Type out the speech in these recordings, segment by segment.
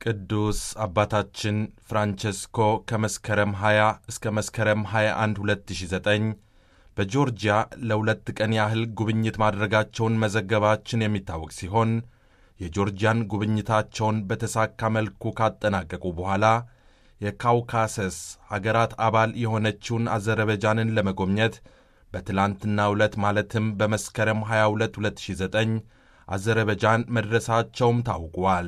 ቅዱስ አባታችን ፍራንቸስኮ ከመስከረም 20 እስከ መስከረም 21 2009 በጆርጂያ ለሁለት ቀን ያህል ጉብኝት ማድረጋቸውን መዘገባችን የሚታወቅ ሲሆን የጆርጂያን ጉብኝታቸውን በተሳካ መልኩ ካጠናቀቁ በኋላ የካውካሰስ አገራት አባል የሆነችውን አዘረበጃንን ለመጎብኘት በትላንትናው ዕለት ማለትም በመስከረም 22 2009 አዘረበጃን መድረሳቸውም ታውቋል።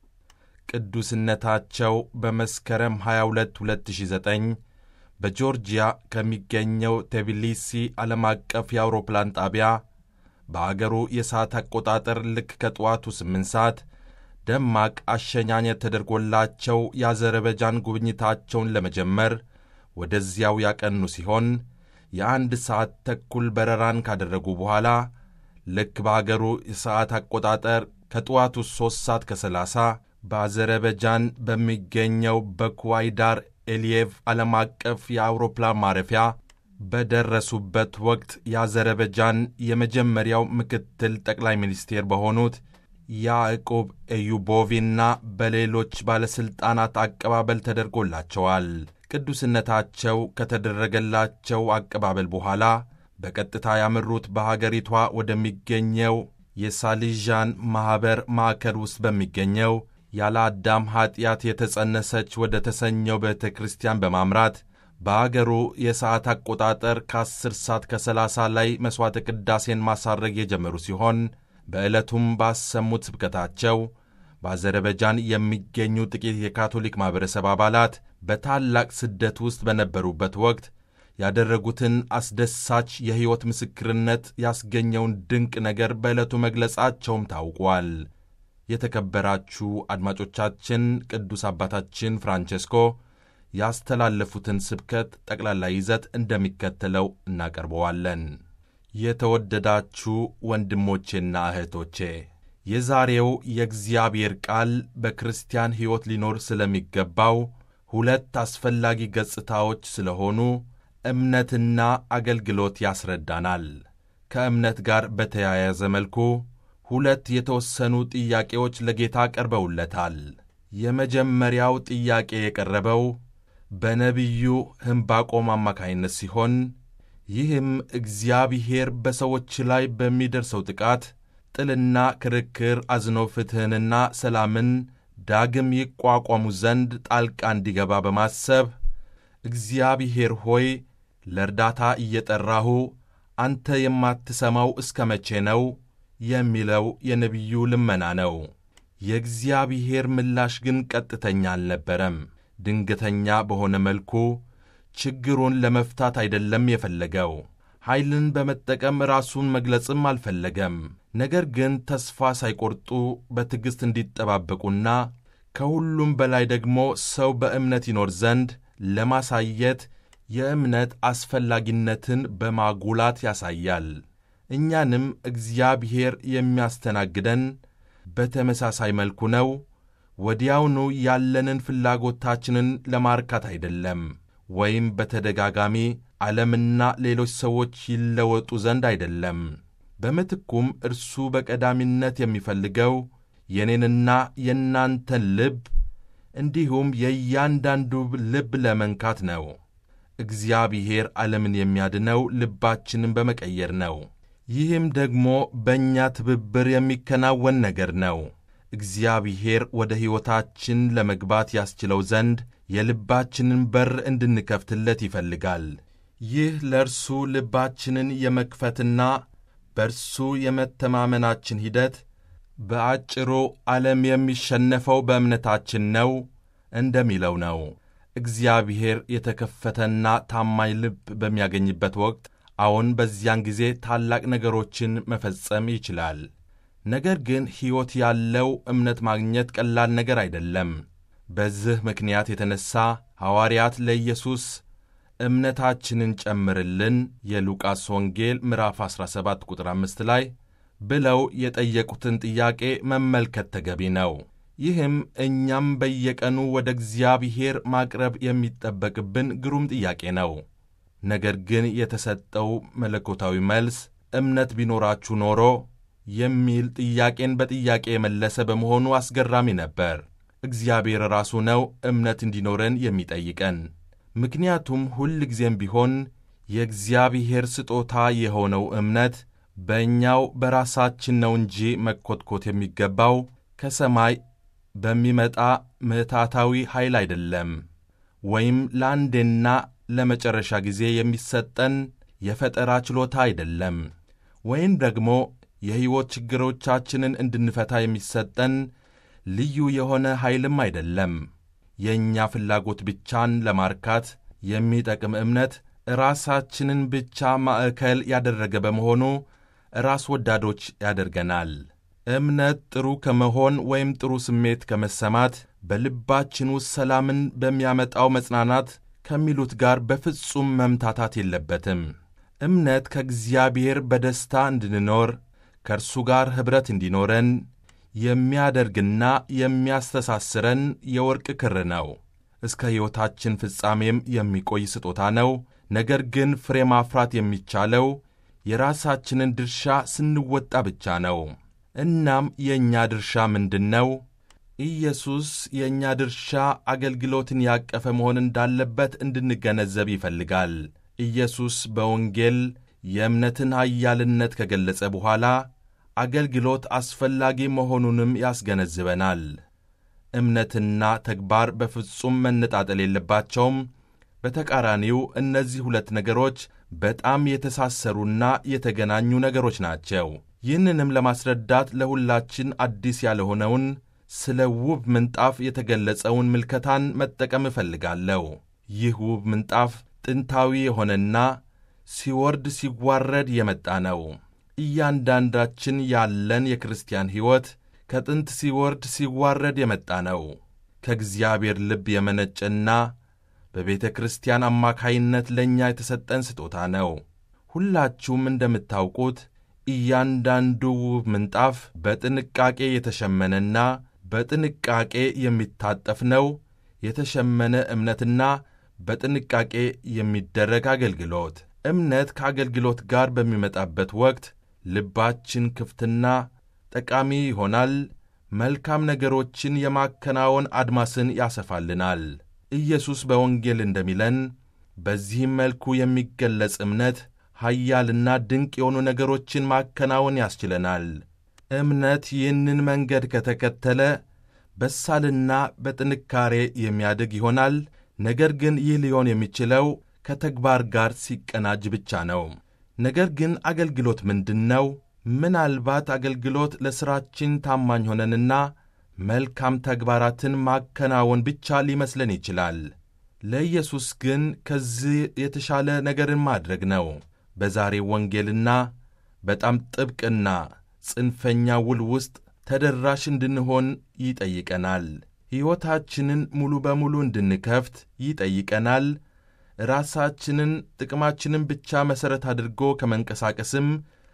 ቅዱስነታቸው በመስከረም 22 2009 በጆርጂያ ከሚገኘው ቴቢሊሲ ዓለም አቀፍ የአውሮፕላን ጣቢያ በአገሩ የሰዓት አቆጣጠር ልክ ከጠዋቱ 8 ሰዓት ደማቅ አሸኛኘት ተደርጎላቸው የአዘረበጃን ጉብኝታቸውን ለመጀመር ወደዚያው ያቀኑ ሲሆን የአንድ ሰዓት ተኩል በረራን ካደረጉ በኋላ ልክ በአገሩ የሰዓት አቆጣጠር ከጠዋቱ 3 ሰዓት ከ30 በአዘረበጃን በሚገኘው በኩዋይዳር ኤልየቭ ዓለም አቀፍ የአውሮፕላን ማረፊያ በደረሱበት ወቅት የአዘረበጃን የመጀመሪያው ምክትል ጠቅላይ ሚኒስቴር በሆኑት ያዕቁብ ኤዩቦቪና በሌሎች ባለሥልጣናት አቀባበል ተደርጎላቸዋል። ቅዱስነታቸው ከተደረገላቸው አቀባበል በኋላ በቀጥታ ያመሩት በሀገሪቷ ወደሚገኘው የሳሊዣን ማኅበር ማዕከል ውስጥ በሚገኘው ያለ አዳም ኀጢአት የተጸነሰች ወደ ተሰኘው ቤተ ክርስቲያን በማምራት በአገሩ የሰዓት አቆጣጠር ከ10 ሰዓት ከ30 ላይ መሥዋዕተ ቅዳሴን ማሳረግ የጀመሩ ሲሆን በዕለቱም ባሰሙት ስብከታቸው በአዘረበጃን የሚገኙ ጥቂት የካቶሊክ ማኅበረሰብ አባላት በታላቅ ስደት ውስጥ በነበሩበት ወቅት ያደረጉትን አስደሳች የሕይወት ምስክርነት ያስገኘውን ድንቅ ነገር በዕለቱ መግለጻቸውም ታውቋል። የተከበራችሁ አድማጮቻችን ቅዱስ አባታችን ፍራንቼስኮ ያስተላለፉትን ስብከት ጠቅላላ ይዘት እንደሚከተለው እናቀርበዋለን። የተወደዳችሁ ወንድሞቼና እህቶቼ የዛሬው የእግዚአብሔር ቃል በክርስቲያን ሕይወት ሊኖር ስለሚገባው ሁለት አስፈላጊ ገጽታዎች ስለሆኑ እምነትና አገልግሎት ያስረዳናል። ከእምነት ጋር በተያያዘ መልኩ ሁለት የተወሰኑ ጥያቄዎች ለጌታ ቀርበውለታል። የመጀመሪያው ጥያቄ የቀረበው በነቢዩ ሕምባቆም አማካይነት ሲሆን ይህም እግዚአብሔር በሰዎች ላይ በሚደርሰው ጥቃት፣ ጥልና ክርክር አዝኖ ፍትሕንና ሰላምን ዳግም ይቋቋሙ ዘንድ ጣልቃ እንዲገባ በማሰብ እግዚአብሔር ሆይ ለእርዳታ እየጠራሁ አንተ የማትሰማው እስከ መቼ ነው የሚለው የነቢዩ ልመና ነው። የእግዚአብሔር ምላሽ ግን ቀጥተኛ አልነበረም። ድንገተኛ በሆነ መልኩ ችግሩን ለመፍታት አይደለም የፈለገው። ኃይልን በመጠቀም ራሱን መግለጽም አልፈለገም። ነገር ግን ተስፋ ሳይቆርጡ በትዕግሥት እንዲጠባበቁና ከሁሉም በላይ ደግሞ ሰው በእምነት ይኖር ዘንድ ለማሳየት የእምነት አስፈላጊነትን በማጉላት ያሳያል። እኛንም እግዚአብሔር የሚያስተናግደን በተመሳሳይ መልኩ ነው። ወዲያውኑ ያለንን ፍላጎታችንን ለማርካት አይደለም፣ ወይም በተደጋጋሚ ዓለምና ሌሎች ሰዎች ይለወጡ ዘንድ አይደለም። በምትኩም እርሱ በቀዳሚነት የሚፈልገው የኔንና የእናንተን ልብ እንዲሁም የእያንዳንዱ ልብ ለመንካት ነው። እግዚአብሔር ዓለምን የሚያድነው ልባችንን በመቀየር ነው። ይህም ደግሞ በእኛ ትብብር የሚከናወን ነገር ነው። እግዚአብሔር ወደ ሕይወታችን ለመግባት ያስችለው ዘንድ የልባችንን በር እንድንከፍትለት ይፈልጋል። ይህ ለእርሱ ልባችንን የመክፈትና በእርሱ የመተማመናችን ሂደት በአጭሩ ዓለም የሚሸነፈው በእምነታችን ነው እንደሚለው ነው። እግዚአብሔር የተከፈተና ታማኝ ልብ በሚያገኝበት ወቅት አዎን፣ በዚያን ጊዜ ታላቅ ነገሮችን መፈጸም ይችላል። ነገር ግን ሕይወት ያለው እምነት ማግኘት ቀላል ነገር አይደለም። በዚህ ምክንያት የተነሣ ሐዋርያት ለኢየሱስ እምነታችንን ጨምርልን የሉቃስ ወንጌል ምዕራፍ 17 ቁጥር 5 ላይ ብለው የጠየቁትን ጥያቄ መመልከት ተገቢ ነው። ይህም እኛም በየቀኑ ወደ እግዚአብሔር ማቅረብ የሚጠበቅብን ግሩም ጥያቄ ነው። ነገር ግን የተሰጠው መለኮታዊ መልስ እምነት ቢኖራችሁ ኖሮ የሚል ጥያቄን በጥያቄ የመለሰ በመሆኑ አስገራሚ ነበር። እግዚአብሔር ራሱ ነው እምነት እንዲኖረን የሚጠይቀን። ምክንያቱም ሁል ጊዜም ቢሆን የእግዚአብሔር ስጦታ የሆነው እምነት በእኛው በራሳችን ነው እንጂ መኰትኮት የሚገባው ከሰማይ በሚመጣ ምሕታታዊ ኃይል አይደለም፣ ወይም ለአንዴና ለመጨረሻ ጊዜ የሚሰጠን የፈጠራ ችሎታ አይደለም፣ ወይም ደግሞ የሕይወት ችግሮቻችንን እንድንፈታ የሚሰጠን ልዩ የሆነ ኃይልም አይደለም። የእኛ ፍላጎት ብቻን ለማርካት የሚጠቅም እምነት ራሳችንን ብቻ ማዕከል ያደረገ በመሆኑ ራስ ወዳዶች ያደርገናል። እምነት ጥሩ ከመሆን ወይም ጥሩ ስሜት ከመሰማት በልባችን ውስጥ ሰላምን በሚያመጣው መጽናናት ከሚሉት ጋር በፍጹም መምታታት የለበትም። እምነት ከእግዚአብሔር በደስታ እንድንኖር ከእርሱ ጋር ኅብረት እንዲኖረን የሚያደርግና የሚያስተሳስረን የወርቅ ክር ነው። እስከ ሕይወታችን ፍጻሜም የሚቆይ ስጦታ ነው። ነገር ግን ፍሬ ማፍራት የሚቻለው የራሳችንን ድርሻ ስንወጣ ብቻ ነው። እናም የእኛ ድርሻ ምንድን ነው? ኢየሱስ የእኛ ድርሻ አገልግሎትን ያቀፈ መሆን እንዳለበት እንድንገነዘብ ይፈልጋል። ኢየሱስ በወንጌል የእምነትን ኃያልነት ከገለጸ በኋላ አገልግሎት አስፈላጊ መሆኑንም ያስገነዝበናል። እምነትና ተግባር በፍጹም መነጣጠል የለባቸውም። በተቃራኒው እነዚህ ሁለት ነገሮች በጣም የተሳሰሩና የተገናኙ ነገሮች ናቸው። ይህንንም ለማስረዳት ለሁላችን አዲስ ያልሆነውን ስለ ውብ ምንጣፍ የተገለጸውን ምልከታን መጠቀም እፈልጋለሁ። ይህ ውብ ምንጣፍ ጥንታዊ የሆነና ሲወርድ ሲዋረድ የመጣ ነው። እያንዳንዳችን ያለን የክርስቲያን ሕይወት ከጥንት ሲወርድ ሲዋረድ የመጣ ነው። ከእግዚአብሔር ልብ የመነጨና በቤተ ክርስቲያን አማካይነት ለእኛ የተሰጠን ስጦታ ነው። ሁላችሁም እንደምታውቁት እያንዳንዱ ውብ ምንጣፍ በጥንቃቄ የተሸመነና በጥንቃቄ የሚታጠፍ ነው። የተሸመነ እምነትና በጥንቃቄ የሚደረግ አገልግሎት። እምነት ከአገልግሎት ጋር በሚመጣበት ወቅት ልባችን ክፍትና ጠቃሚ ይሆናል። መልካም ነገሮችን የማከናወን አድማስን ያሰፋልናል። ኢየሱስ በወንጌል እንደሚለን በዚህም መልኩ የሚገለጽ እምነት ኃያልና ድንቅ የሆኑ ነገሮችን ማከናወን ያስችለናል። እምነት ይህንን መንገድ ከተከተለ በሳልና በጥንካሬ የሚያድግ ይሆናል። ነገር ግን ይህ ሊሆን የሚችለው ከተግባር ጋር ሲቀናጅ ብቻ ነው። ነገር ግን አገልግሎት ምንድን ነው? ምናልባት አገልግሎት ለሥራችን ታማኝ ሆነንና መልካም ተግባራትን ማከናወን ብቻ ሊመስለን ይችላል። ለኢየሱስ ግን ከዚህ የተሻለ ነገርን ማድረግ ነው። በዛሬው ወንጌልና በጣም ጥብቅና ጽንፈኛ ውል ውስጥ ተደራሽ እንድንሆን ይጠይቀናል። ሕይወታችንን ሙሉ በሙሉ እንድንከፍት ይጠይቀናል። ራሳችንን ጥቅማችንን ብቻ መሠረት አድርጎ ከመንቀሳቀስም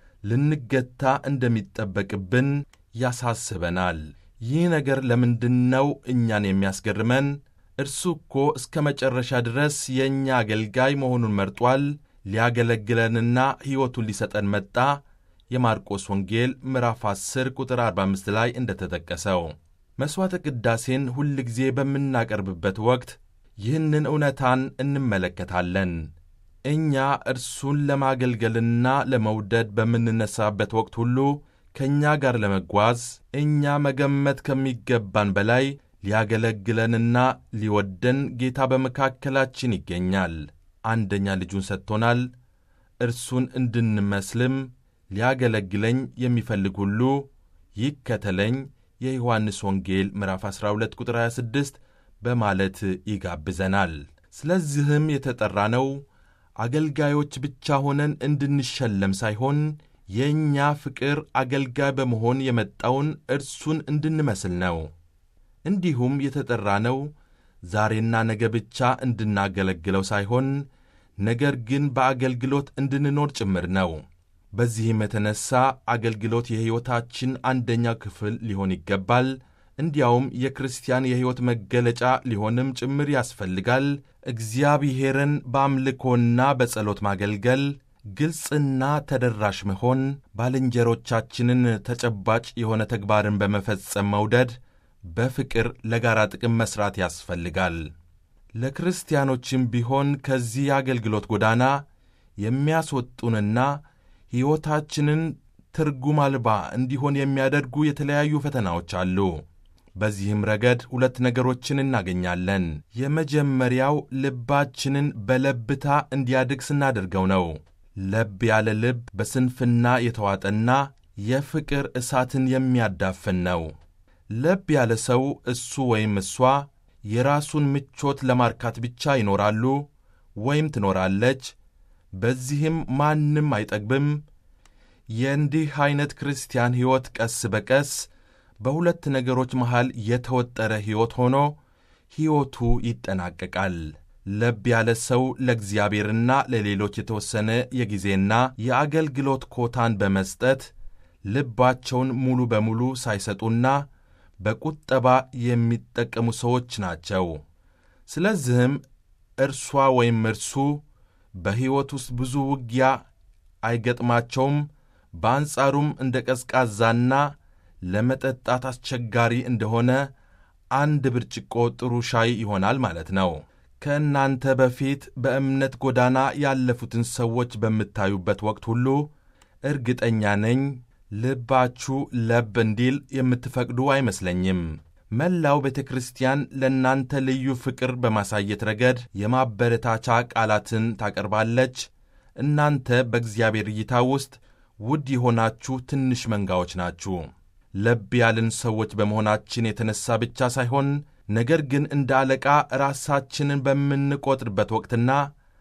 ልንገታ እንደሚጠበቅብን ያሳስበናል። ይህ ነገር ለምንድን ነው እኛን የሚያስገርመን? እርሱ እኮ እስከ መጨረሻ ድረስ የእኛ አገልጋይ መሆኑን መርጧል። ሊያገለግለንና ሕይወቱን ሊሰጠን መጣ። የማርቆስ ወንጌል ምዕራፍ 10 ቁጥር 45 ላይ እንደተጠቀሰው መሥዋዕተ ቅዳሴን ሁል ጊዜ በምናቀርብበት ወቅት ይህንን እውነታን እንመለከታለን። እኛ እርሱን ለማገልገልና ለመውደድ በምንነሳበት ወቅት ሁሉ ከእኛ ጋር ለመጓዝ እኛ መገመት ከሚገባን በላይ ሊያገለግለንና ሊወደን ጌታ በመካከላችን ይገኛል። አንደኛ ልጁን ሰጥቶናል። እርሱን እንድንመስልም ሊያገለግለኝ የሚፈልግ ሁሉ ይከተለኝ የዮሐንስ ወንጌል ምዕራፍ 12 ቁጥር 26 በማለት ይጋብዘናል። ስለዚህም የተጠራነው አገልጋዮች ብቻ ሆነን እንድንሸለም ሳይሆን የእኛ ፍቅር አገልጋይ በመሆን የመጣውን እርሱን እንድንመስል ነው። እንዲሁም የተጠራነው ዛሬና ነገ ብቻ እንድናገለግለው ሳይሆን ነገር ግን በአገልግሎት እንድንኖር ጭምር ነው። በዚህም የተነሣ አገልግሎት የሕይወታችን አንደኛው ክፍል ሊሆን ይገባል። እንዲያውም የክርስቲያን የሕይወት መገለጫ ሊሆንም ጭምር ያስፈልጋል። እግዚአብሔርን በአምልኮና በጸሎት ማገልገል፣ ግልጽና ተደራሽ መሆን፣ ባልንጀሮቻችንን ተጨባጭ የሆነ ተግባርን በመፈጸም መውደድ፣ በፍቅር ለጋራ ጥቅም መሥራት ያስፈልጋል። ለክርስቲያኖችም ቢሆን ከዚህ የአገልግሎት ጎዳና የሚያስወጡንና ሕይወታችንን ትርጉም አልባ እንዲሆን የሚያደርጉ የተለያዩ ፈተናዎች አሉ። በዚህም ረገድ ሁለት ነገሮችን እናገኛለን። የመጀመሪያው ልባችንን በለብታ እንዲያድግ ስናደርገው ነው። ለብ ያለ ልብ በስንፍና የተዋጠና የፍቅር እሳትን የሚያዳፍን ነው። ለብ ያለ ሰው እሱ ወይም እሷ የራሱን ምቾት ለማርካት ብቻ ይኖራሉ ወይም ትኖራለች። በዚህም ማንም አይጠግብም። የእንዲህ ዐይነት ክርስቲያን ሕይወት ቀስ በቀስ በሁለት ነገሮች መሃል የተወጠረ ሕይወት ሆኖ ሕይወቱ ይጠናቀቃል። ለብ ያለ ሰው ለእግዚአብሔርና ለሌሎች የተወሰነ የጊዜና የአገልግሎት ኮታን በመስጠት ልባቸውን ሙሉ በሙሉ ሳይሰጡና በቁጠባ የሚጠቀሙ ሰዎች ናቸው። ስለዚህም እርሷ ወይም እርሱ በሕይወት ውስጥ ብዙ ውጊያ አይገጥማቸውም። በአንጻሩም እንደ ቀዝቃዛና ለመጠጣት አስቸጋሪ እንደሆነ አንድ ብርጭቆ ጥሩ ሻይ ይሆናል ማለት ነው። ከእናንተ በፊት በእምነት ጎዳና ያለፉትን ሰዎች በምታዩበት ወቅት ሁሉ እርግጠኛ ነኝ ልባችሁ ለብ እንዲል የምትፈቅዱ አይመስለኝም። መላው ቤተ ክርስቲያን ለእናንተ ልዩ ፍቅር በማሳየት ረገድ የማበረታቻ ቃላትን ታቀርባለች። እናንተ በእግዚአብሔር እይታ ውስጥ ውድ የሆናችሁ ትንሽ መንጋዎች ናችሁ። ለብ ያልን ሰዎች በመሆናችን የተነሣ ብቻ ሳይሆን ነገር ግን እንደ አለቃ ራሳችንን በምንቆጥርበት ወቅትና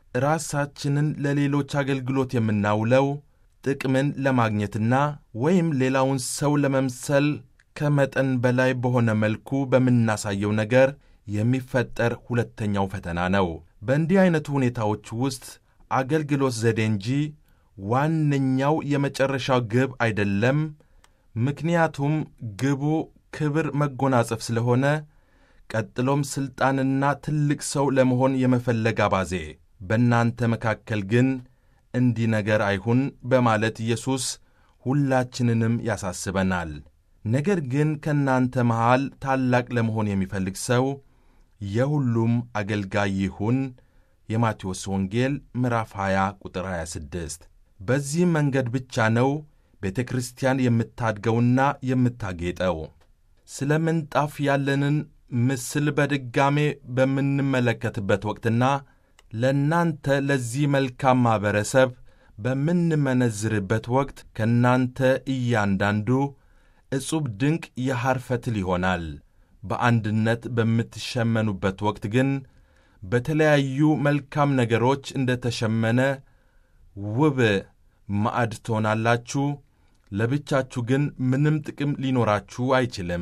ራሳችንን ለሌሎች አገልግሎት የምናውለው ጥቅምን ለማግኘትና ወይም ሌላውን ሰው ለመምሰል ከመጠን በላይ በሆነ መልኩ በምናሳየው ነገር የሚፈጠር ሁለተኛው ፈተና ነው። በእንዲህ ዐይነቱ ሁኔታዎች ውስጥ አገልግሎት ዘዴ እንጂ ዋነኛው የመጨረሻው ግብ አይደለም። ምክንያቱም ግቡ ክብር መጎናጸፍ ስለሆነ፣ ቀጥሎም ሥልጣንና ትልቅ ሰው ለመሆን የመፈለግ አባዜ በእናንተ መካከል ግን እንዲህ ነገር አይሁን በማለት ኢየሱስ ሁላችንንም ያሳስበናል። ነገር ግን ከእናንተ መሃል ታላቅ ለመሆን የሚፈልግ ሰው የሁሉም አገልጋይ ይሁን። የማቴዎስ ወንጌል ምዕራፍ 20 ቁጥር 26። በዚህ መንገድ ብቻ ነው ቤተ ክርስቲያን የምታድገውና የምታጌጠው። ስለ ምንጣፍ ያለንን ምስል በድጋሜ በምንመለከትበት ወቅትና ለእናንተ ለዚህ መልካም ማኅበረሰብ በምንመነዝርበት ወቅት ከእናንተ እያንዳንዱ ዕጹብ ድንቅ የሐር ፈትል ይሆናል። በአንድነት በምትሸመኑበት ወቅት ግን በተለያዩ መልካም ነገሮች እንደ ተሸመነ ውብ ማዕድ ትሆናላችሁ። ለብቻችሁ ግን ምንም ጥቅም ሊኖራችሁ አይችልም።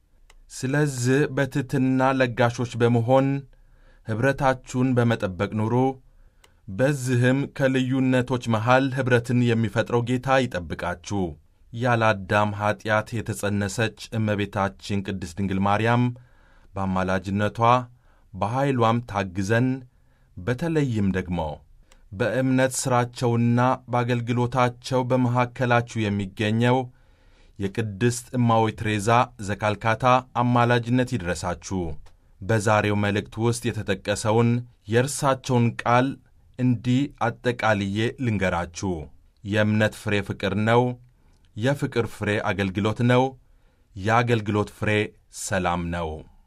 ስለዚህ በትሕትና ለጋሾች በመሆን ኅብረታችሁን በመጠበቅ ኑሩ። በዚህም ከልዩነቶች መሃል ኅብረትን የሚፈጥረው ጌታ ይጠብቃችሁ። ያለ አዳም ኀጢአት የተጸነሰች እመቤታችን ቅድስት ድንግል ማርያም በአማላጅነቷ በኃይሏም ታግዘን በተለይም ደግሞ በእምነት ሥራቸውና በአገልግሎታቸው በመካከላችሁ የሚገኘው የቅድስት እማዊ ትሬዛ ዘካልካታ አማላጅነት ይድረሳችሁ። በዛሬው መልእክት ውስጥ የተጠቀሰውን የእርሳቸውን ቃል እንዲህ አጠቃልዬ ልንገራችሁ። የእምነት ፍሬ ፍቅር ነው። የፍቅር ፍሬ አገልግሎት ነው። የአገልግሎት ፍሬ ሰላም ነው።